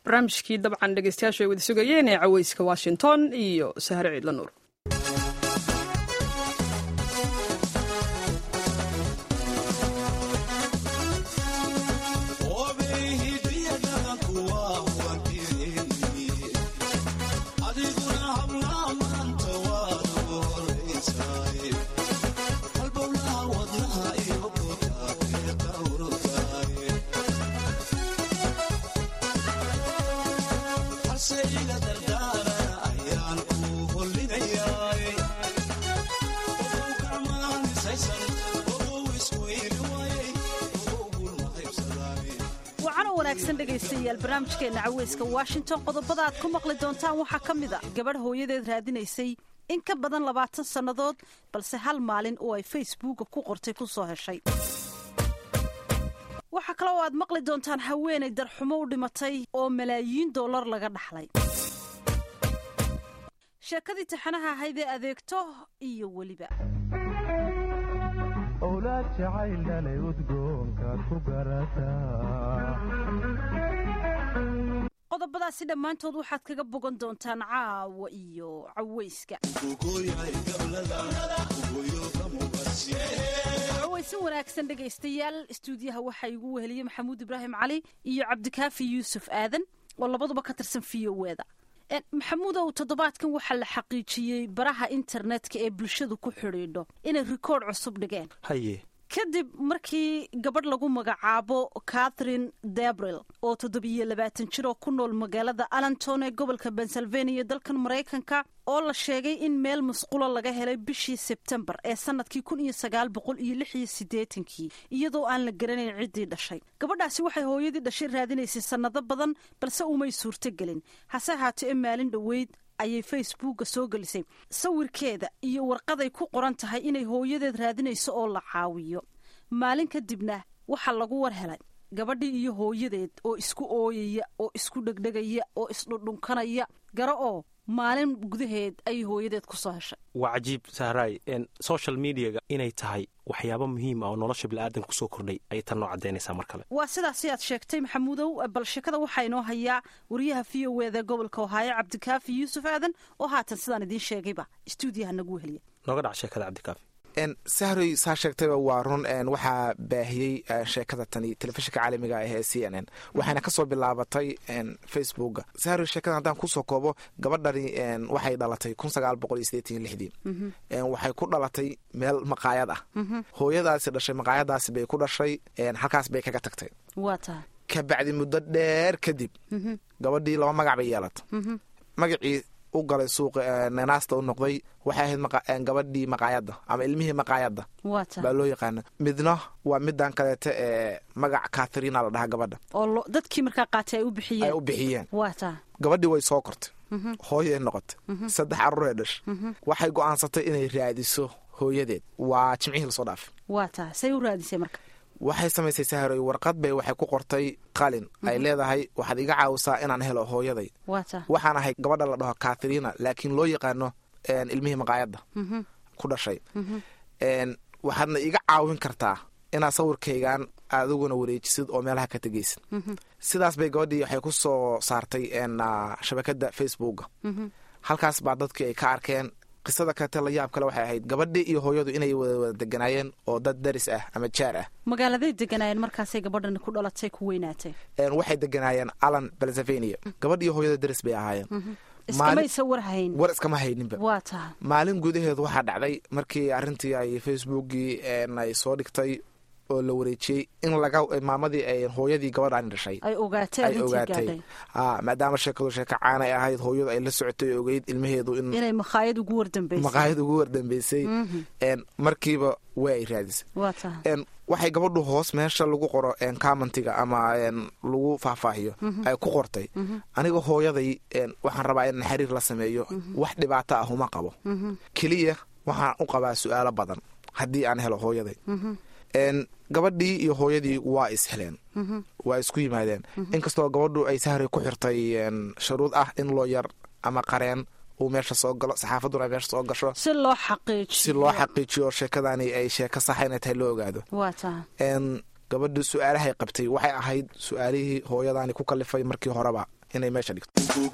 barnaamijkii dabcan dhegeystayaashu ay wada sugayeen ee caweyska washington iyo sahre ciidla nuur wanaagsan dhegaystayaal barnaamijkeena caweyska washington qodobada aad ku maqli doontaan waxaa ka mid a gabadh hooyadeed raadinaysay in ka badan labaatan sannadood balse hal maalin oo ay facebooka ku qortay ku soo heshay waxaa kale oo aad maqli doontaan haweenay darxumo u dhimatay oo malaayiin dollar laga dhaxlay sheekadii taxanaha ahayd ee adeegto iyo weliba owlaad jacaylnalay udgoonkaad ku garataa qodobadaasi dhammaantood waxaad kaga bogan doontaan caawa iyo caweyska caweysi wanaagsan dhegaystayaal istuudiyaha waxaa igu weheliyey maxamuud ibraahim cali iyo cabdikaafi yuusuf aadan oo labaduba ka tirsan v o eda maxamuudow toddobaadkan waxaa la xaqiijiyey baraha internetka ee bulshadu ku xidhiidho inay rikoord cusub dhigeen haye kadib markii gabadh lagu magacaabo catherine debril oo toddobiyo labaatan jir oo ku nool magaalada allenton ee gobolka pennsylvania dalkan maraykanka oo la sheegay in meel musqulo laga helay bishii sebtembar ee sanadkii kun iyo sagaal boqol iyo lix iyo siddeetankii iyadoo aan la garanayn ciddii dhashay gabadhaasi waxay hooyadii dhashay raadinaysay sannado badan balse umay suurtogelin hase ahaatee maalin dhoweyd ayay facebooka soo gelisay sawirkeeda iyo warqaday ku qoran tahay inay hooyadeed raadinayso oo la caawiyo maalin kadibna waxaa lagu war helay gabadhii iyo hooyadeed oo isku ooyaya oo isku dhegdhegaya oo isdhundhunkanaya garo oo maalin gudaheed ayay hooyadeed ku soo heshay waa cajiib sahraay social mediaga inay tahay waxyaabo muhiim ah oo nolosha biniaadanka kusoo kordhay ayay tan noo caddaynaysaa mar kale waa sidaasi aad sheegtay maxamuudow bal sheekada waxaa inoo hayaa wariyaha v o eda gobolka ohaayo cabdikaafi yuusuf aadan oo haatan sidaan idiin sheegayba istuudiyaha nagu weheliya nooga dhac sheekada cabdikaafi sahroy saa sheegtayba waa run waxaa baahiyey sheekada tani telefishinka caalamiga ah ee c n n waxayna kasoo bilaabatay facebooka sahroy sheekada haddaan kusoo koobo gabadhani waxay dhalatay kun sagaal boqol iyo sideetan iyo lixdii waxay ku dhalatay meel maqaayad ah hooyadaasi dhashay maqaayadaasi bay ku dhashay halkaas bay kaga tagtay waa tahay kabacdi muddo dheer kadib gabadhii laba magac bay yeelatay magacii u galay suuqa nanaasta u noqday waxay ahayd gabadhii maqaayadda ama ilmihii maqaayadda baa loo yaqaana midna waa midan kaleeta ee magac katharina la dhahaa gabadha oo dadkii markaa qaatay ay u ay bixiyeen u bixiyeen waa tahay gabadhii way soo kortay hooyay noqotay saddex carruuree dhash waxay go'aansatay inay raadiso hooyadeed waa jimcihii lasoo dhaafay waa tahay say u raadisay marka waxay samaysay sahroy warqad bay waxay ku qortay qalin ay leedahay waxaad iga caawisaa inaan helo hooyaday waa tahay waxaan ahay gabadha la dhaho katharina laakiin loo yaqaano ilmihii maqaayadda ku dhashay waxaadna iga caawin kartaa inaad sawirkaygan adiguna wareejisid oo meelaha ka tegaysid sidaas bay gabadhii waxay ku soo saartay shabakada facebooka halkaas baa dadkii ay ka arkeen qisada kaleete la yaab kale waxay ahayd gabadhii iyo hooyadu inay wada wada deganaayeen oo dad daris ah ama jaar ah magaaladay deganaayeen markaasay gabadhani ku dhalatay ku weynaatay waxay deganaayeen allan pennsylvania gabadh iyo hooyada daris bay ahaayeen iskamaysa war hayn war iskama hayninba waa tahay maalin gudaheed waxaa dhacday markii arrintii ay facebookii ay soo dhigtay oo la wareejiyey in laga maamadii ay hooyadii gabadhaani dhashay ay ogaatay ay arrintii ogaatay gaadhay a maadaama sheekadu sheeko caanay ahayd hooyadu ay la socotay oo ogeyd ilmaheedu in inay makhaayad ugu wardambaysay maqaayad ugu wardambeysay markiiba way ay raadisay waa tahay waxay gabadhu hoos meesha lagu qoro commentiga ama lagu faahfaahiyo ay ku qortay aniga hooyaday waxaan rabaa in xiriir la sameeyo wax dhibaato ah uma qabo keliya waxaan u qabaa su-aalo badan haddii aan helo hooyaday gabadhii iyo hooyadii waa is heleen waa isku yimaadeen inkastoo gabadhu ay sahray ku xirtay shuruud ah in loo yar ama qareen uu meesha soo galo saxaafaduna ay meesha soo gasho si loo xaqiijiyo si loo xaqiijiyo sheekadani ay sheeko saxa inay tahay loo ogaado waa tahay gabadhi su-aalahay qabtay waxay ahayd su-aalihii hooyadaani ku kalifay markii horeba inay meesha dhigto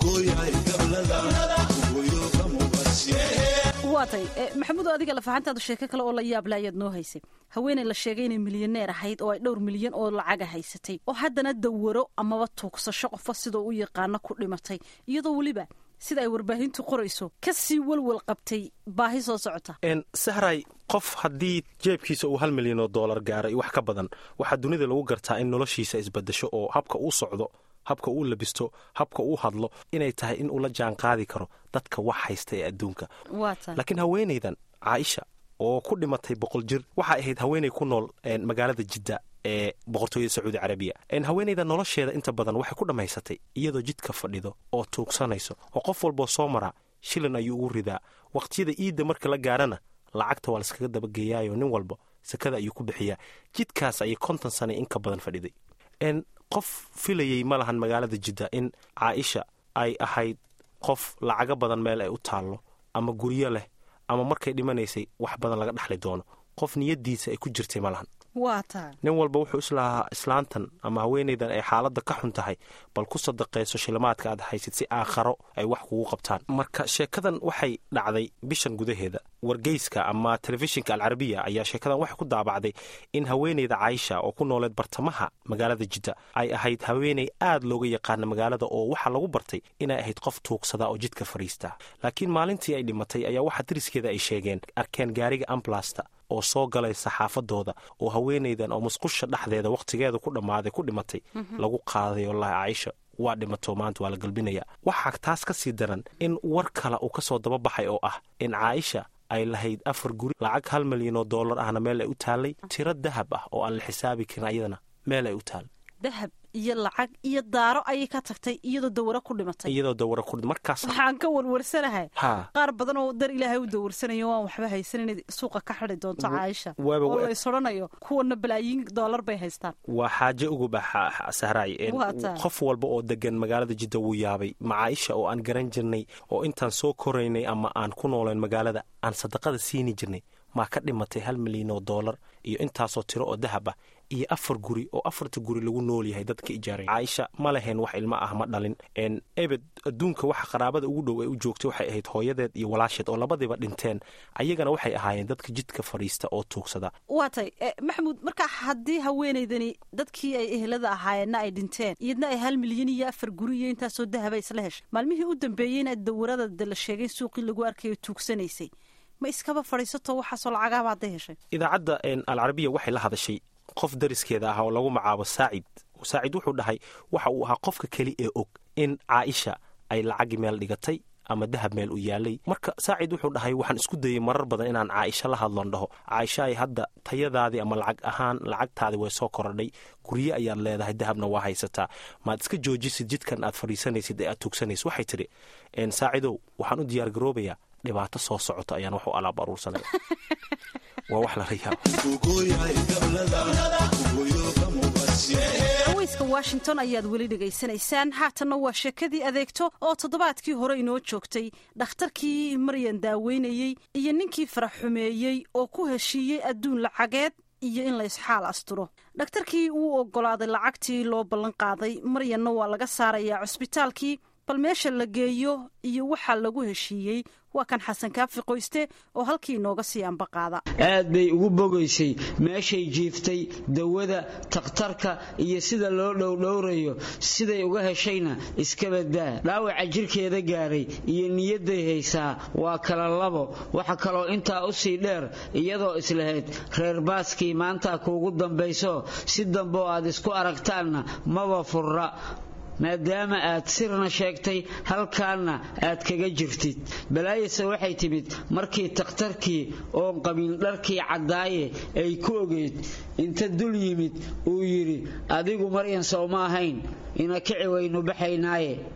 waatay maxamuud adiga lafahantaadu sheeko kale oo la yaabla ayaad noo haysay haweeney la sheegay inay milyaneer ahayd oo ay dhowr milyan oo lacaga haysatay oo haddana dawaro amaba tuugsasho qofo sidoo u yaqaano ku dhimatay iyadoo weliba sida ay warbaahintu qorayso ka sii walwal qabtay baahi soo socota sahray qof haddii jeebkiisa uu hal milyan oo doolar gaaray wax ka badan waxaa dunida lagu gartaa in noloshiisa isbadasho oo habka uu socdo habka uu labisto habka uu hadlo inay tahay in uu la jaan qaadi karo dadka wax haysta ee adduunka laakiin haweenaydan caaisha oo ku dhimatay boqol jir waxay ahayd haweenay ku nool magaalada jidda ee boqortooyada sacuudi carabiya haweenayda nolosheeda inta badan waxay ku dhammaysatay iyadoo jidka fadhido oo tuugsanayso oo qof walboo soo maraa shilin ayuu ugu ridaa waqtiyada iidda marka la gaarana lacagta waa laiskaga dabageeyaayo nin walba sakada ayuu ku bixiyaa jidkaas ayay konton sana in ka badan fadhiday qof filayey ma lahan magaalada jidda in caaisha ay ahayd qof lacago badan meel ay u taallo ama guryo leh ama markay dhimanaysay wax badan laga dhexli doono qof niyadiisa ay ku jirtay ma lahan nin walba wuxuu islahaa islaantan ama haweenaydan ay xaaladda ka xun tahay bal ku sadaqayso shilimaadka aad haysid si aakharo ay wax kugu qabtaan marka sheekadan waxay dhacday bishan gudaheeda wargeyska ama telefishinka alcarabiya ayaa sheekadan waxay ku daabacday in haweenayda caaisha oo ku nooleed bartamaha magaalada jidda ay ahayd haweenay aad looga yaqaana magaalada oo waxaa lagu bartay inay ahayd qof tuugsada oo jidka fadhiista laakiin maalintii ay dhimatay ayaa waxaa dariskeeda ay sheegeen arkeen gaariga amblasta oo soo galay saxaafadooda oo haweenaydan oo musqusha dhexdeeda wakhtigeeda ku dhammaaday ku dhimatay lagu qaaday wallaahi caaisha waa dhimato maanta waa la galbinaya waxaa taas ka sii daran in war kale uu ka soo dababaxay oo ah in caaisha ay lahayd afar guri lacag hal milyan oo dollar ahna meel ay u taallay tiro dahab ah oo aan la xisaabi karin ayadana meel ay u taal dahab iyo lacag iyo daaro ayay ka tagtay iyadoo dawaro ku dhimatay iyadoo dawaro ku markaas waxaan ka warwarsanahay qaar badan oo dar ilaahay u dawarsanayo waan waxba haysan inay suuqa ka xidi doonto caaisha oo lays odhanayo kuwana balaayiin doolar bay haystaan waa xaaje uguba sahraay qof walba oo degan magaalada jidda wuu yaabay macaaisha oo aan garan jirnay oo intaan soo koraynay ama aan ku nooleen magaalada aan sadaqada siini jirnay maa ka dhimatay hal milyan oo doolar iyo intaasoo tiro oo dahab ah iyo afar guri oo afarta guri lagu nool yahay dadka ijaaray caaisha ma lahayn wax ilmo ah ma dhalin ebed adduunka waxa qaraabada ugu dhow ay u joogtay waxay ahayd hooyadeed iyo walaasheed oo labadiiba dhinteen ayagana waxay ahaayeen dadka jidka fadhiista oo tuugsada waa tay maxamuud marka haddii haweenaydani dadkii ay ehelada ahaayeenna ay dhinteen iyadna ay hal milyan iyo afar guri iyo intaasoo dahaba isla heshay maalmihii u dambeeyeyna dawarada la sheegay suuqii lagu arkayo tuugsanaysay ma iskaba fadhiisato waxaasoo lacagaaba hadday heshay idaacadda alcarabiya waxay la hadashay qof dariskeeda ah oo lagu magacaabo saacid saacid wuxuu dhahay waxa uu ahaa qofka keli ee og in caaisha ay lacagi meel dhigatay ama dahab meel u yaalay marka saacid wuxuu dhahay waxaan isku dayey marar badan inaan caaisha la hadloon dhaho caaisha ay hadda tayadaadii ama lacag ahaan lacagtaadii way soo korodhay gurye ayaad leedahay dahabna waa haysataa maad iska joojisid jidkan aad fadhiisanaysid ee aad tuugsanaysid waxay tidhi saacidow waxaan u diyaargaroobayaa dhibaato soo socota ayaan wax u alaab aruursanaya waa wax lala yaabhaweyska washington ayaad weli dhegaysanaysaan haatanna waa sheekadii adeegto oo toddobaadkii hore inoo joogtay dhakhtarkii maryan daaweynayey iyo ninkii farax xumeeyey oo ku heshiiyey adduun lacageed iyo in la isxaal asturo dhakhtarkii wuu oggolaaday lacagtii loo ballan qaaday maryanna waa laga saarayaa cusbitaalkii bal meesha la geeyo iyo waxaa lagu heshiiyey waa kan xasan kaafi qoyste oo halkii inooga sii ambaqaada aad bay ugu bogaysay meeshay jiiftay dawada takhtarka iyo sida loo dhowdhowrayo siday uga heshayna iska badbaa dhaawaca jirkeeda gaaray iyo niyadday haysaa waa kala labo waxa kaloo intaa u sii dheer iyadoo islahayd reer baaskii maanta kuugu dambayso si dambeoo aad isku aragtaanna maba furra maadaama aad sirna sheegtay halkaanna aad kaga jirtid balaayase waxay timid markii takhtarkii oon qabin dharkii caddaaye ay ku ogeyd inta dul yimid uu yidhi adigu maryan sow ma ahayn ina kici waynu baxaynaaye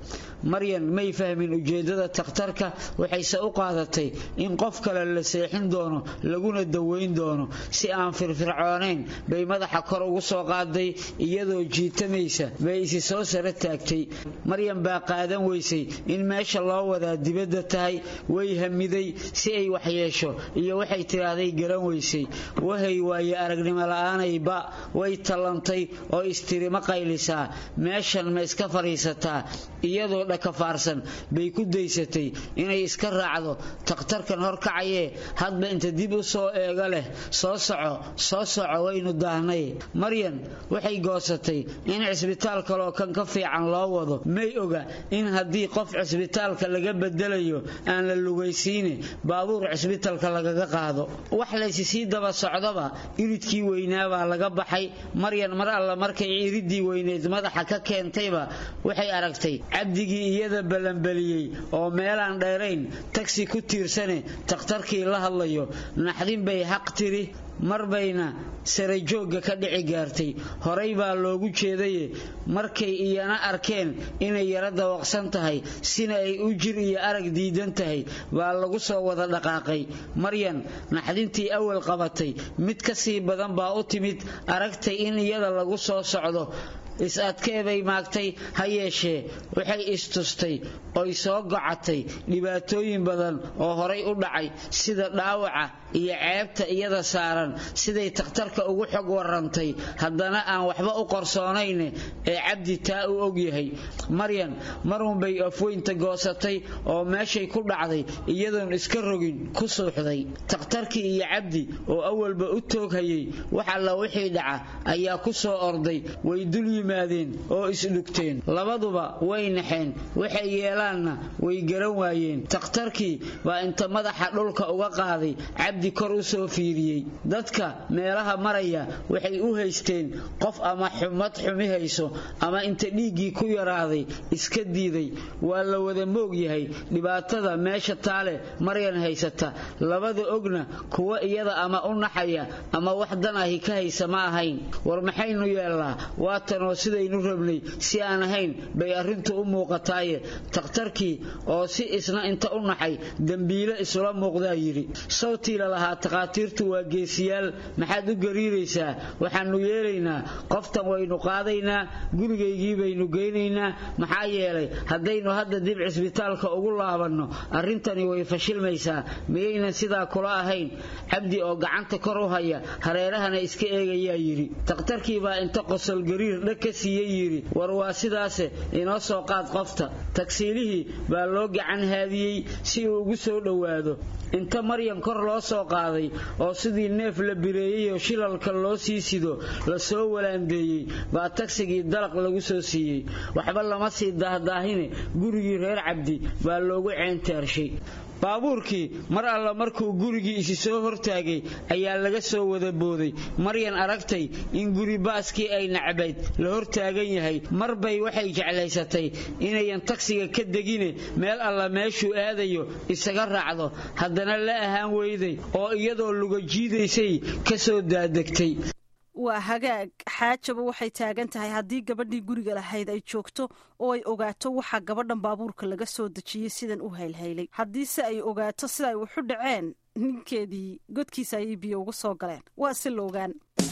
maryan may fahmin ujeeddada takhtarka waxayse u qaadatay in qof kale la seexin doono laguna daweyn doono si aan firfircoonayn bay madaxa kor ugu soo qaaday iyadoo jiitamaysa bay isi soo sara taagtay maryan baa qaadan weysay in meesha loo wadaa dibadda tahay way hamiday si ay waxyeesho iyo waxay tidhaahday garan weysay wahay waaye aragnimo la'aanayba way tallantay oo istiri ma qaylisaa meeshan ma iska fadhiisataa iyadoo dhakafaarsan bay ku daysatay inay iska raacdo takhtarkan horkacayee hadba inta dib u soo eego leh soo soco soo soco waynu daahnay maryan waxay goosatay in cisbitaal kaloo kan ka fiican loo wado may oga in haddii qof cisbitaalka laga bedelayo aan la lugaysiine baabuur cisbitaalka lagaga qaado wax laysi sii daba socdaba iridkii weynaabaa laga baxay maryan mar alla markay iridii weyneed madaxa ka keentayba waxay aragtay cabdigii iyada ballanbaliyey oo meelaan dheerayn tagsi ku tiirsane takhtarkii la hadlayo naxdin bay xaq tiri mar bayna sare joogga ka dhici gaartay horay baa loogu jeedaye markay iyana arkeen inay yara dawaqsan tahay sina ay u jir iyo arag diidan tahay baa lagu soo wada dhaqaaqay maryan naxdintii awal qabatay mid ka sii badan baa u timid aragtay in iyada lagu soo socdo is-adkeebay maagtay ha yeeshee waxay istustay oy soo gocatay dhibaatooyin badan oo horay u dhacay sida dhaawaca iyo ceebta iyada saaran siday takhtarka ugu xog warantay haddana aan waxba u qorsoonayne ee cabdi taa u ogyahay maryan marunbay afweynta goosatay oo meeshay ku dhacday iyadoon iska rogin ku suuxday takhtarkii iyo cabdi oo awalba u tooghayay wax alla wixii dhaca ayaa ku soo orday way dul yimaadeen oo isdhugteen labaduba way naxeen waxay yeelaanna way garan waayeen takhtarkii baa inta madaxa dhulka uga qaaday cabdi kor u soo fiiriyey dadka meelaha maraya waxay u haysteen qof ama xumad xumi hayso ama inta dhiiggii ku yaraaday iska diiday waa la wada moog yahay dhibaatada meesha taale maryan haysata labada ogna kuwa iyada ama u naxaya ama wax dan ahi ka haysa ma ahayn war maxaynu yeelnaa waatanoo sidaynu rabnay si aan ahayn bay arrintu u muuqataaye takhtarkii oo si isna inta u naxay dembiile isula muuqdaa yidhi sawtii lalahaa takhaatiirtu waa geesiyaal maxaad u gariiraysaa waxaannu yeelaynaa qoftan waynu qaadaynaa gurigaygii baynu geynaynaa maxaa yeelay haddaynu hadda dib cisbitaalka ugu laabanno arrintani way fashilmaysaa miyaynan sidaa kula ahayn cabdi oo gacanta kor u haya hareerahana iska eegayaa yidhi takhtarkii baa inta qosol gariir dhag ka siiyey yidhi war waa sidaase inoo soo qaad qofta tagsiilihii baa loo gacan haadiyey si uu ugu soo dhowaado inta maryan kor loo soo qaaday oo sidii neef la bireeyey oo shilalka loo sii sido la soo walaandeeyey baa tagsigii dalaq lagu soo siiyey waxba lama sii daahdaahine gurigii reer cabdi baa loogu ceentaarshay baabuurkii mar alla markuu gurigii isi soo hortaagay ayaa laga soo wada booday maryan aragtay in guri baaskii ay nacbayd la hortaagan yahay mar bay waxay jeclaysatay inayan tagsiga ka degine meel alla meeshuu aadayo isaga raacdo haddana la ahaan weyday oo iyadoo luga jiidaysay ka soo daadegtay waa hagaag xaajaba waxay taagan tahay haddii gabadhii guriga lahayd ay joogto oo ay ogaato waxa gabadhan baabuurka laga soo dejiyey sidan u haylhaylay haddiise ay ogaato sida ay waxu dhaceen ninkeedii godkiisa ayay biyo uga soo galeen waa si la ogaan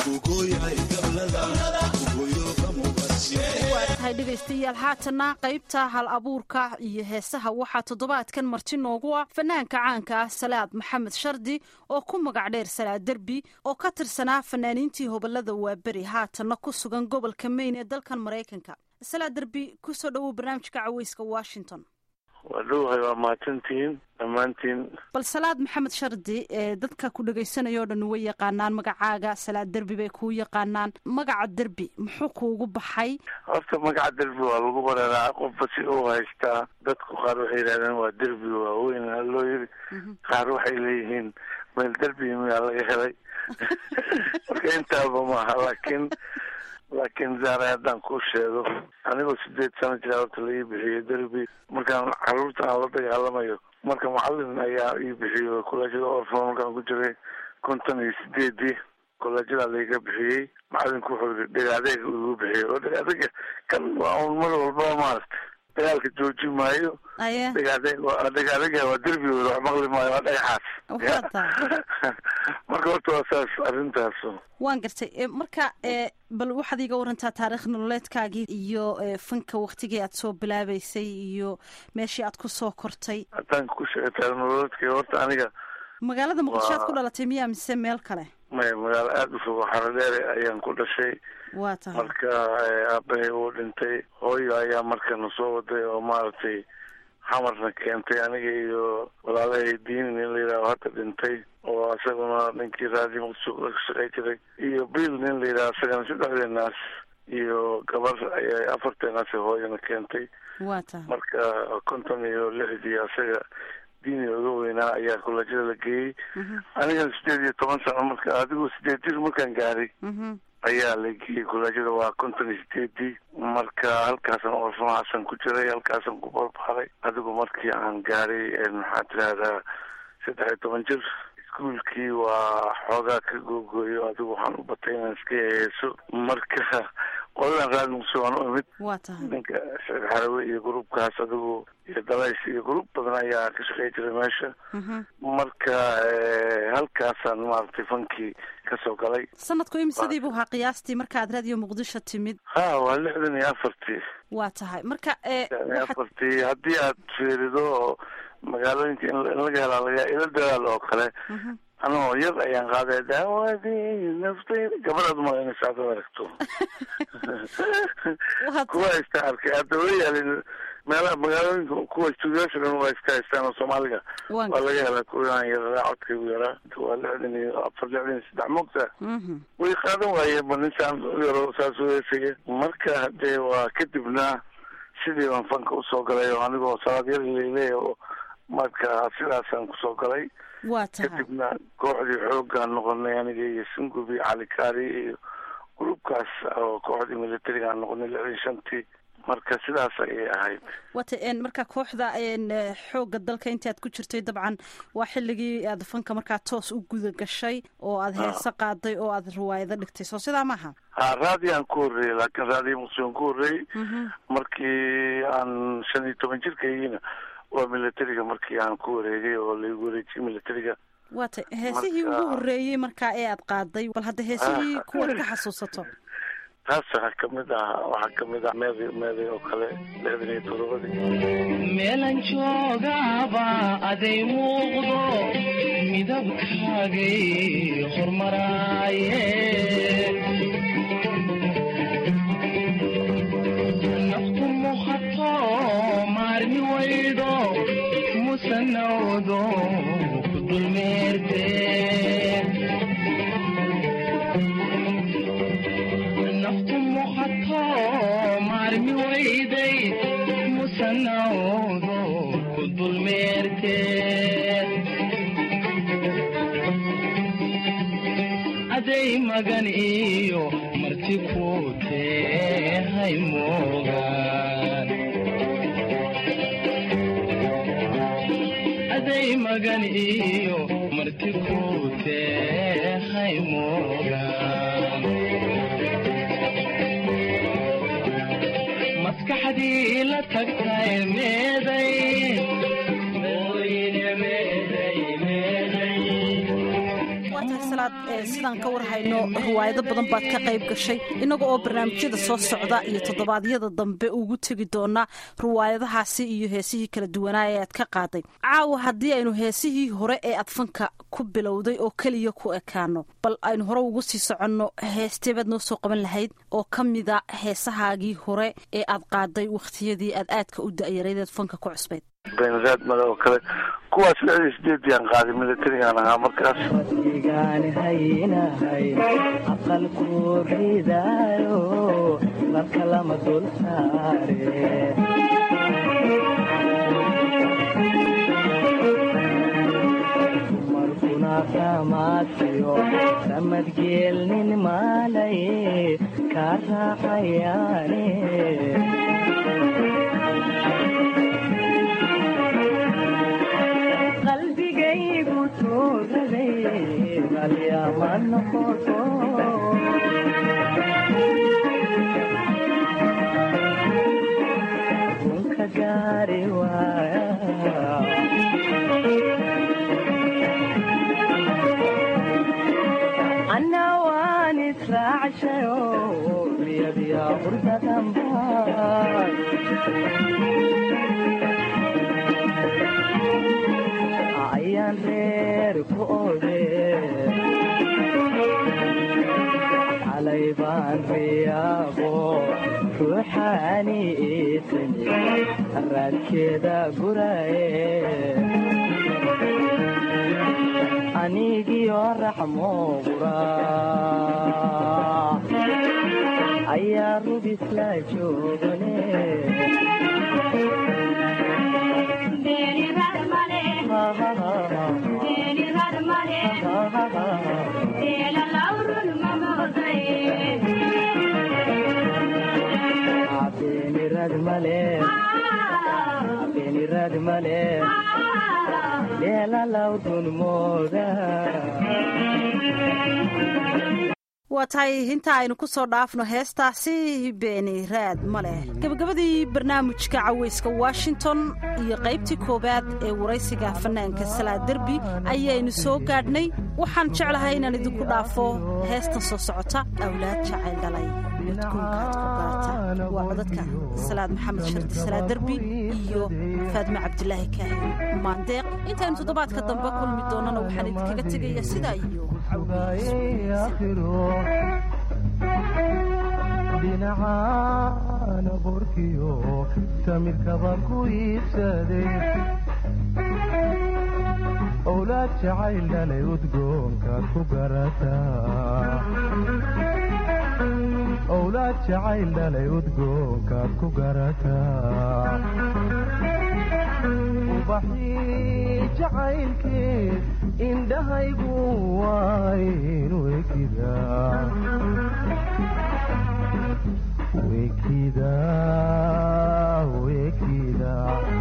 waa tahay dhegaystayaal haatanna qaybta hal abuurka iyo heesaha waxaa toddobaadkan marti noogu ah fanaanka caanka ah salaad maxamed shardi oo ku magac dheer salaad derbi oo ka tirsanaa fanaaniintii hobolada waaberi haatanna ku sugan gobolka mayn ee dalkan maraykanka salaad derbi kusoo dhowow barnaamijka caweyska washington waa dhowahay waa mahadsantihiin dhammaantiin bal salaad maxamed shardi ee dadka ku dhegaysanaya o dhan way yaqaanaan magacaaga salaad derbi bay kuu yaqaanaan magaca derbi muxuu kuugu baxay horta magaca derbi waa lagu bareeraa qofba si uu haystaa dadku qaar waxay yidhahdeen waa derbi waaweyn loo yiri qaar waxay leeyihiin meel derbi miyaa laga helay marka intaaba maaha laakiin laakiin zaare haddaan kuu sheego anigoo sideed sano jira horta la ii bixiyey derbi markaan caruurta aan la dagaalamayo marka macalin ayaa ii bixiyey kollejyada orfon markaan ku jiray konton iyo sideedii kollejyadaa laiga bixiyey macalinku wuxuu yii dhegaadeega igu bixiyey oo dhegaadeega kan waa un mar walbaa maaragtay dagaalka jooji maayo aye dhagaadega waa derbigood wax maqli maayo waa dhagaxaas Waa tahay. marka horta waa saas arrintaas waan gartay E, marka e, bal waxaad iiga warantaa taariikh nololeedkaagii iyo e, fanka waktigii aad soo bilaabeysay iyo meeshii aad ku soo kortay haddaan ku sheegtaa nololeedkay horta aniga magaalada muqdisho aad Waa- ku dhalatay miyaa mise meel kale may magaalo aada u fog xaradheere ayaan ku dhashay waa tahay marka eh, aabahay uu dhintay hooyo ayaa markana soo waday oo maaragtay xamarna keentay aniga iyo walaalahay diini nin la yidhaho hadda dhintay oo isaguna ninkii raadi muqdisho ka shaqay jiray iyo bill nin la yidhaho isagana saddexdeenaas iyo gabar ayay afarteenaas hooyana keentay waa tahay marka konton iyo lixdii asaga diini uga weynaa ayaa kolajada la geeyey anigana sideed iyo toban sano marka adigoo sideed jir markaan gaaray Mhm. ayaa la geeyey kolaajada waa konton iyo sideedii marka halkaasan orfanahasan ku jiray halkaasan ku barbaaray adigu markii aan gaaray maxaa tirahdaa saddex iyo toban jir iskuolkii waa xoogaa ka googooyo adigu waxaan u batay inaan iska heeso marka qoladan raad muqdisho waan u imid waa tahay ninka sheekh xarawe iyo gruubkaas adigu iyo dalays iyo gruub badan ayaa ka shaqey jiray meesha Mhm. marka eh, halkaasaan maaragtay fankii kasoo galay sanadku imisadii buu ahaa qiyaastii markaad raadiyo muqdisho timid ha waa lixdan iyo afartii waa tahay marka e, lixdan iyo waxaad afartii haddii aad fiirido oo magaalooyinka in in laga helaa laga ila dagaal oo kale Mhm. anoo yar ayaan qaaday daawadii naftayda gabadhaad malaynaysa haddaad aragto waa kuwa haysta arkay hadda way yaalin meelaha magaalooyinka kuwa stuudiyaasha dhan waa iska haystaan oo soomaaliga waan waa laga helaa kuwaan yaraa codkaygu yaraa waa lixdan iyo afar lixdan iyo saddex moogta Mhm. way qaadan waayeen ba ninsaan yaro saas u heesaya marka hadee waa kadibna sidii baan fanka usoo galay oo anigoo salaad yar leleya oo marka sidaasaan kusoo galay waa tahay kadibna kooxdii xoogaan noqonay aniga iyo sungubi cali kaari iyo gruubkaas oo kooxdii militarigaan noqonay lixdan shantii marka sidaas ayay ahayd waata en marka kooxda en eh, xoogga dalka intii aad ku jirtay dabcan waa xilligii aad fanka markaa toos u guda gashay oo aad heese qaaday oo aad riwaayado dhigtay soo sidaa maaha ha raadiyaan ku horreeyey laakiin raadiya muqdishoon ku horreeyey markii aan shan iyo toban jirkaygiina waa militariga markii aan ku wareegay oo laigu wareejiyey militariga waata heesihii Marka- ugu horreeyey markaa ee aad qaaday bal hadda heesihii kuwaad ka xasuusato taas waxaa kamid ah waxaa kamid ah meeday meeday oo kale lixdan iyo todobadii meelan joogaaba aday muuqdo midabkaagay hormaraaye naftu muuqato maarmi waydo musanawdo ku dulmeerte naftu muuqato maarmi wayday musanawdo ku dulmeerte aday magan iyo marti ku tehay moogaan aday magan iyo marti ku tehay moogaan maskaxdii la tagtay meeday mooyine meeday meeday waa tahay salaad eh, sidaan ka warhayno riwaayado badan baad ka qayb gashay innaga oo barnaamijyada soo socda iyo toddobaadyada dambe ugu tegi doona riwaayadahaasi iyo heesihii kala duwanaa ee aad ka qaaday caawa haddii aynu heesihii hore ee aad fanka ku bilowday oo keliya ku ekaano bal aynu hore ugu sii soconno heesteebaad noo soo qaban lahayd oo ka mida heesahaagii hore ee aad qaaday wakhtiyadii aad aadka u da'yaraydeed fanka ku cusbayd beenraad mada oo kale kuwaas lixdan iyo sideediyaan qaaday militarigaan ahaa markaas igaan haynahay aqalku ridaayo marka lama dul saare markuna samaasiyo samadgeelnin maalaye kaa raacayaane qalbigaygu toogaday qalyama noqoto runka gaari waaya anna waan israacshayo riyadiya qurdadanbaa ayaan reer ku ode xalay baan riyaaqo ruuxaani iitani raadkeeda guraye anigiyo raxmo qura ayaa rubisla joogane beenirad male beenirad male leelalawdun mooda waa tahay inta aynu ku soo dhaafno heestaasi beeni raad ma leh gebagabadii barnaamijka caweyska washington iyo qaybtii koowaad ee waraysiga fanaanka salaa derbi ayaynu soo gaadhnay waxaan jeclahay inaan idinku dhaafo heestan soo socota awlaad jacayl dhalay midkuunkaad ku garata waa codadka salaad maxamed shardi salaa derbi iyo faadme cabdilaahi kaahin maandeeq intaynu toddobaadka dambe kulmi doonana waxaan idinkaga tegaya sidaa iyo dhinacaana borkiyo samirkabaan ku iibsaday owlaad jacayl dhalay udgoonkaad ku garataa owlaad jacayl dhalay udgoonkaad ku garataa ubaxii jacaylkeed indhahaygu waaynu ekidaa wekida wekida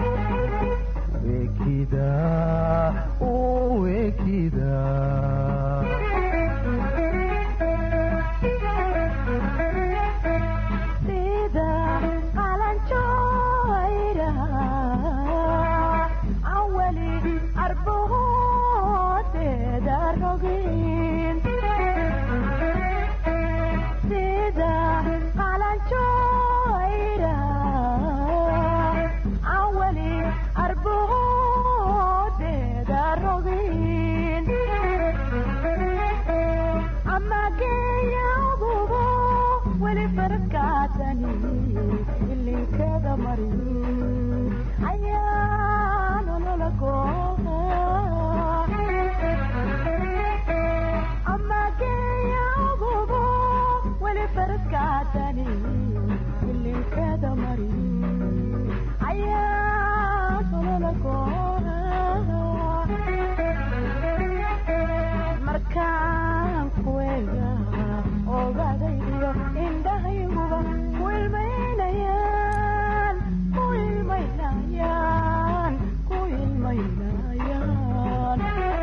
wekida wekida sida qalanjooyra awali arboodeeda rogin sida qalanjooyra awali arboodeeda rogin amageeyagubo weli farkaatani ilinkada marin ayaa nolola gooha amageeyagubo weli farkaatani ilinkada marin ayaa nolola gooha markaan kuwega ogadaydiyo indhahayguba ku ilmaynayaan ku ilmaynayaan ku ilmaynayaan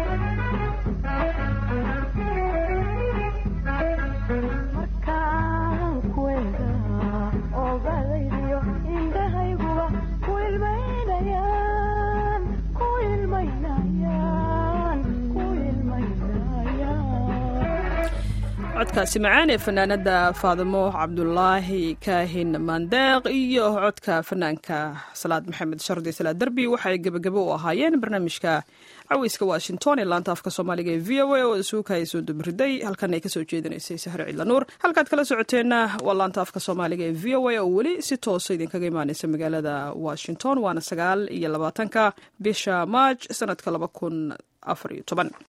markaan kuwega ogadaydiyo indhahayguba ku ilmaynayaan ku ilmaynayaan ku ilmaynayaan codkaasi macaan ee fanaanada faadimo cabdulaahi kaahin maandeeq iyo codka fanaanka salaad maxamed shardi salaad derbi waxay gebagabo u ahaayeen barnaamijka caweyska washington ee laanta afka soomaaliga ee v o a oo isuuka ay soo dubriday halkan ay kasoo jeedinaysay sahre cidlanuur halkaad kala socoteenna waa laanta afka soomaaliga ee v o a oo weli si toosa idinkaga imaaneysa magaalada washington waana sagaal iyo labaatanka bisha maaj sanadka laba kun afar iyo toban